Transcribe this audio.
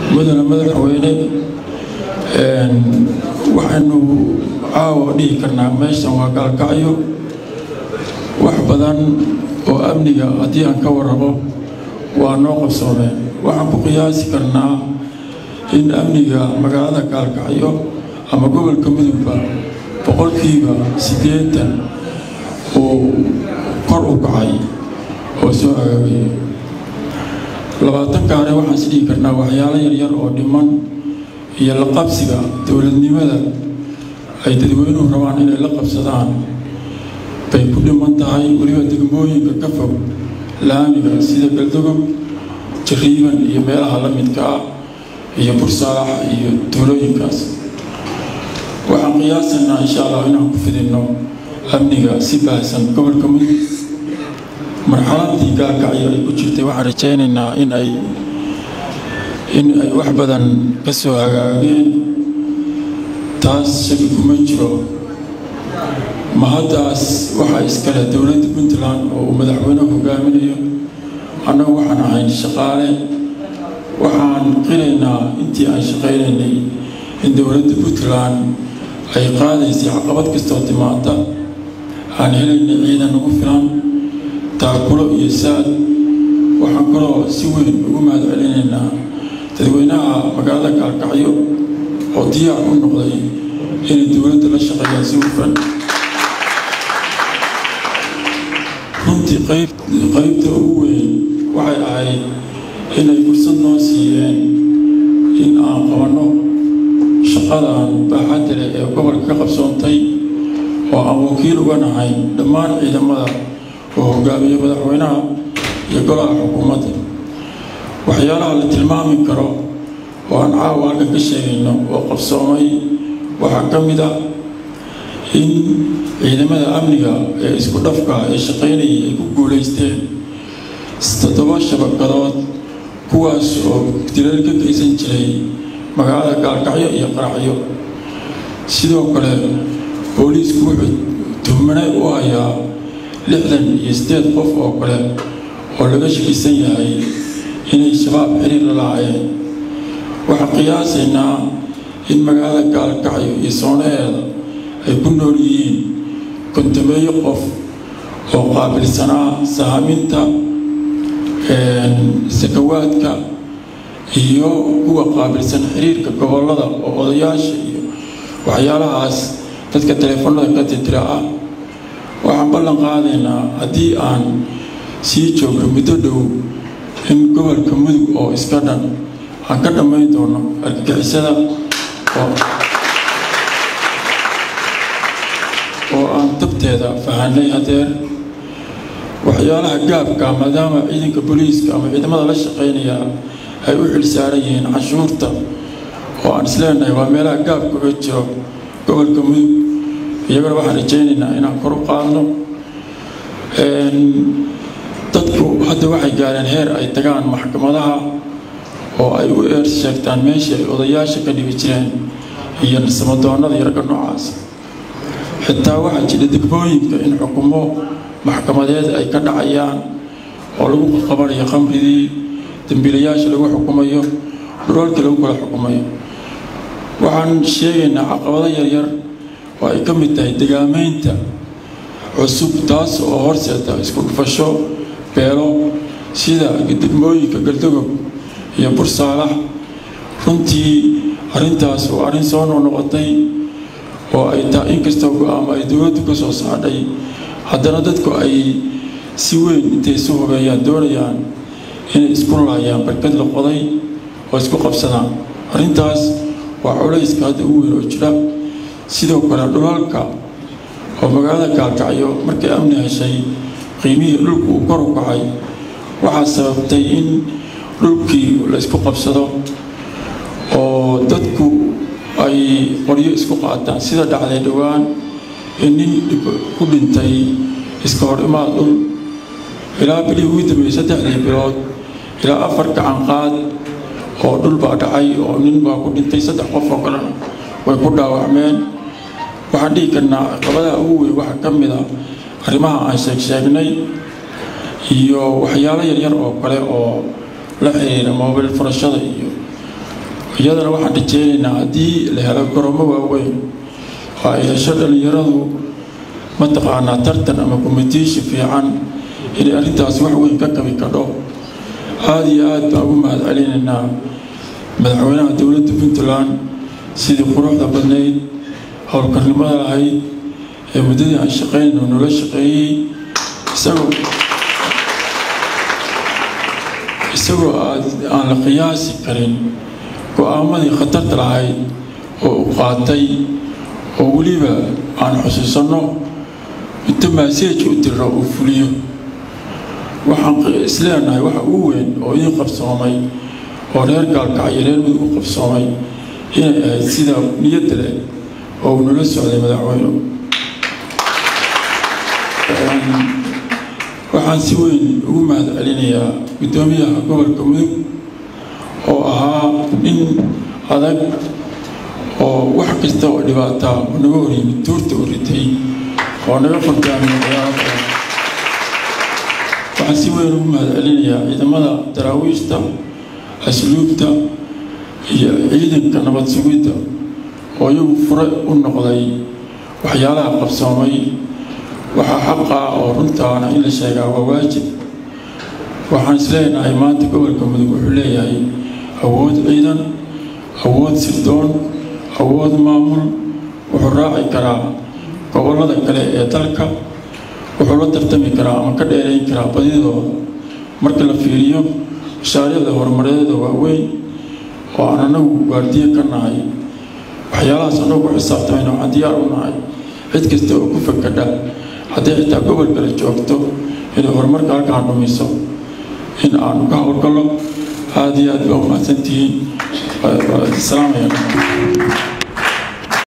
mudane madaxweyne waxaynu caawa dhihi karnaa meeshan waa gaalkacyo wax badan oo amniga haddii aan ka warrabo waa noo qabsoomeen waxaan ku qiyaasi karnaa in amniga magaalada gaalkacyo ama gobolka mudugba boqolkiiba siddeetan uu kor u kacay oo soo agaagay labaatan kaane waxaan is dhihi karnaa waxyaalo yaryar oo dhiman iyo la qabsiga dowladnimada ay dadweynuhu rabaan inay la qabsadaan bay ku dhiman tahay weliba degmooyinka ka fog laamiga sida galdogob jariiban iyo meelaha la midka ah iyo bursaax iyo tuulooyinkaas waxaan qiyaasanaa insha allah inaan ku fidinno amniga si baahsan gobolka mudug marxaladii gaalkacyo ay ku jirtay waxaan rajaynaynaa in ay in ay wax badan ka soo hagaageen taas shaki kuma jiro mahaddaas waxaa iskale dowladda puntland oo uu madaxweynuhu hogaaminayo annagu waxaan ahayn shaqaale waxaan qiraynaa intii aan shaqaynaynay in dowladda puntland ay qaadaysay caqabad kastoo timaada aan helaynay ciidan ugu filan taakulo iyo saad waxaan kaloo si weyn ugu mahad celinaynaa dadweynaha magaalada gaalkacyo oo diyaar u noqday inay dowladda la shaqeeyaan si hufan runtii qaybta ugu weyn waxay ahayd inay fursad noo siiyeen in aan qabanno shaqadan baaxadda leh ee gobolka ka qabsoontay oo aan wakiil uga nahay dhammaan ciidamada oo hogaamiya madaxweynaha iyo golaha xukuumadda waxyaalaha la tilmaami karo oo aan caawa halka ka sheegayno oo qabsoomay waxaa ka mid ah in ciidamada amniga ee isku dhafka ee shaqaynayay ay ku guulaysteen toddoba shabakadood kuwaas oo dilal ka geysan jiray magaalada gaalkacyo iyo qaracyo sidoo kale booliisku wuxuu tuhmane u hayaa lixdan iyo siddeed qof oo kale oo laga shakisan yahay inay shabaab xiriir la lahaayeen waxaan qiyaasaynaa in magaalada gaalkacyo iyo soonaheeda ay ku nool yihiin kontameeyo qof oo qaabilsanaa sahaaminta sakawaadka iyo kuwa qaabilsan xiriirka gobollada oo odayaasha iyo waxyaalahaas dadka teleefanada ka titira ah waxaan ballan qaadaynaa haddii aan sii joogno muddo dhow in gobolka mudug oo iska dhan aan ka dhammayn doono argagixisada oo aan dabteeda fahanay hadeer waxyaalaha gaabka maadaama ciidanka booliiska ama ciidamada la shaqaynaya ay u xilsaaran yihiin canshuurta oo aan isleenahay waa meelaha gaabka uga jiro gobolka mudug iyagana waxaan rajaynaynaa inaan kor u qaadno dadku hadda waxay gaareen heer ay tagaan maxkamadaha oo ay u eer sheegtaan meeshii ay odayaasha ka dhibi jireen iyo samadoonnada iyo ragga noocaas xitaa waxaa jira degmooyinka in xukumo maxkamadeed ay ka dhacayaan oo lagu qabanayo khamridii dembiilayaasha lagu xukumayo dhulalkii lagu kala xukumayo waxaan sheegaynaa caqabado yaryar oo ay ka mid tahay degaamaynta cusub taas oo horseeda isku dhufasho beelo sida degmooyinka galdogob iyo bursaalax runtii arrintaas oo arrin soo noqnoqotay oo ay taa inkastoo go-aamo ay dowladdu ka soo saadhay haddana dadku ay si weyn intay isu hubeeyaan doonayaan inay isku laayaan barkad la qoday oo isku qabsadaan arrintaas waa culayska hadda ugu weyn oo jira sidoo kale dhulalka oo magaalada gaalkacyo markay amni heshay qiimihii dhulku uu kor u kacay waxaa sababtay in dhulkii la isku qabsado oo dadku ay qoryo isku qaataan sida dhacday dhowaan in nin ku dhintay iska hor imaad dhul ilaa bilihii ugu dambeeyey saddexdii bilood ilaa afar gacan qaad oo dhul baa dhacay oo nin baa ku dhintay saddex qof oo kalena way ku dhaawacmeen waxaan dhihi karnaa caqabadaha ugu weyn waxaa ka mid a arrimaha aan sheeg sheegnay iyo waxyaalo yaryar oo kale oo la xiriira moobil furashada iyo iyadana waxaan rajeynaynaa haddii la helo gorommo waaweyn oo ay hesho dhallinyaradu mataqaanaa tartan ama komitiishi fiican inay arrintaas wax weyn ka qabi kadho aada iyo aad baan ugu mahad celinaynaa madaxweynaha dowladda puntland sidii quruxda badnayd howlkarnimada lahayd ee muddadii aan shaqaynno nala shaqeeyey isagoo isagoo aan la qiyaasi karin go-aamadii khatarta lahayd oo u qaatay oo weliba aan xusuusanno inta maaseej u diro uu fuliyo waxaan isleenahay waxa ugu weyn oo ii qabsoomay oo reer gaalkacyo reer mudug u qabsoomay inay ahayd sida niyadda leh oo uu nala socday madaxweynu waxaan si weyn ugu mahad celinayaa guddoomiyaha gobolka mudug oo ahaa nin adag oo wax kasta oo dhibaataa oo naga horyimid tuurta u ritay oo naga furdaamay ciyaarada waxaan si weyn ugu mahad celinayaa ciidamada daraawiishta asluubta iyo ciidanka nabad sugidda oo iyagu fure u noqday waxyaalaha qabsoomay waxaa xaqa oo runtaana in la sheegaa waa waajib waxaan isleenahay maanta gobolka mudug wuxuu leeyahay awood ciidan awood sirdoon awood maamul wuxuu raaci karaa gobollada kale ee dalka wuxuu la tartami karaa ama ka dheerayn karaa badidooda marka la fiiriyo mashaariicda horumareeda waaweyn oo aan anagu waardiye ka nahay waxyaalahaas anagu ku xisaabtamayna waxaan diyaar u nahay cid kasta oo ku fakadha hadday xitaa gobol kale joogto inay horumarka halkaan dhumiso in aanu ka howlgallo aada iyo aad baa umahadsantihiin salaamaya